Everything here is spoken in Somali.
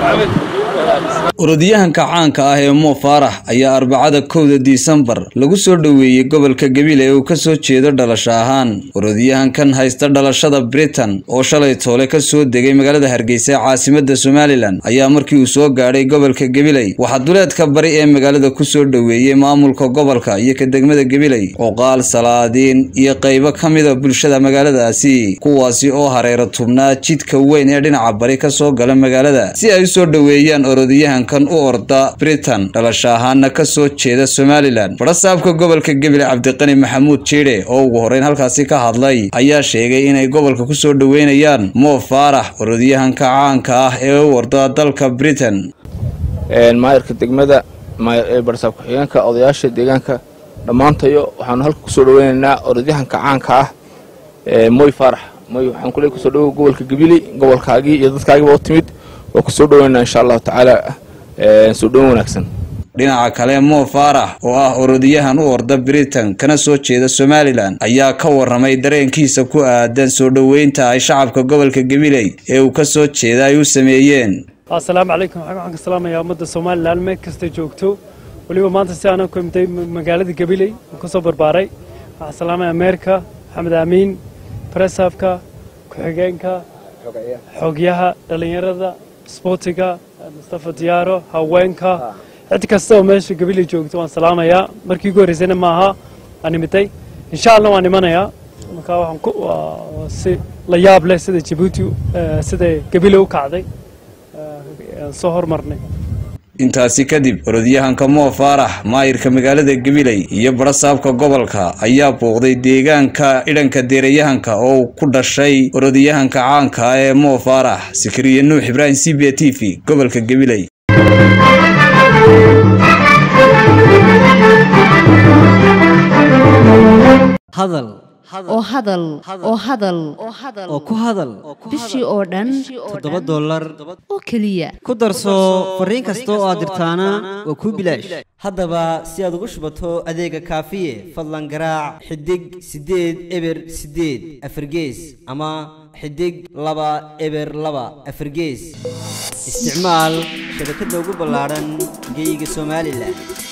orodyahanka caanka ah ee mo faarax ayaa arbacada kowda disembar lagu soo dhoweeyey gobolka gabiley ee uu kasoo jeedo dhalasho ahaan orodyahankan haysta dhalashada britain oo shalay toole kasoo degay magaalada hargeysa ee caasimada somalilan ayaa markii uu soo gaadhay gobolka gabiley waxaa duleedka bari ee magaalada kusoo dhoweeyey maamulka gobolka iyo ka degmada gabiley oqaal salaadiin iyo qaybo ka mida bulshada magaaladaasi kuwaasi oo hareero tubnaa jidka weyn ee dhinaca bari kasoo gala magaalada si ay usoo dhoweeyaan orodyahankan u orda britain dhalasho ahaana kasoo jeeda somalilan barasaabka gobolka gabiley cabdiqani maxamuud jiidhe oo ugu horeyn halkaasi ka hadlay ayaa sheegay inay gobolka kusoo dhoweynayaan mo faarax orodyahanka caanka ah ee u orda dalka britain maayarka degmada barasaab ku-xigeenka odayaasha deegaanka dhammaantayo waxaanu halka kusoo dhoweynaynaa orodyahanka caanka ah moy faarax moy waxaan kule kusoo dhowow gobolka gabiley gobolkaagii iyo dadkaagiiba u timid waa kusoo dhoweynaa insha allahu tacaala soo dhoweyn wanaagsan dhinaca kale mo faarax oo ah orodyahan u orda britain kana soo jeeda somalilan ayaa ka waramay dareenkiisa ku aadan soo dhoweynta ay shacabka gobolka gabiley ee uu kasoo jeeda ay u sameeyeen assalaamu calaykum waxaan ka salaamayaa ummadda somalilan meel kasta joogto weliba maanta si aanan ku imtay magaalada gabiley kasoo barbaaray waxaan salaamaya ameerika maxamed aamiin baresaabka ku-xigeenka xogyaha dhallinyarada sboortiga mustafa diyaaro haweenka cid kasta oo meesha gabiley joogto waan salaamayaa markii ugu horreysayna maaha aan imitay insha allah waan imanayaa marka waxaan si la yaab leh sida jabuuti sida gabiley u kacday soo hormarnay intaasi kadib orodyahanka mo faarax maayirka magaalada gabiley iyo barasaabka gobolka ayaa booqday deegaanka idhanka deerayahanka oo uu ku dhashay orodyahanka caanka ah ee mo faarax sikriye nuux ibraahim c b t v gobolka gabiley hadal oo hadal oo hadal oo ku hadal bishii oo dhan toddoba dollar oo keliya ku darso fariin kasta oo aad dirtaana waa kuu bilaash haddaba si aad ugu shubato adeega kaafiye fadlan garaac xidig siddeed eber siddeed afargees ama xidig laba eber laba afargees isticmaal shabakadda ugu ballaadhan geeyiga somalilan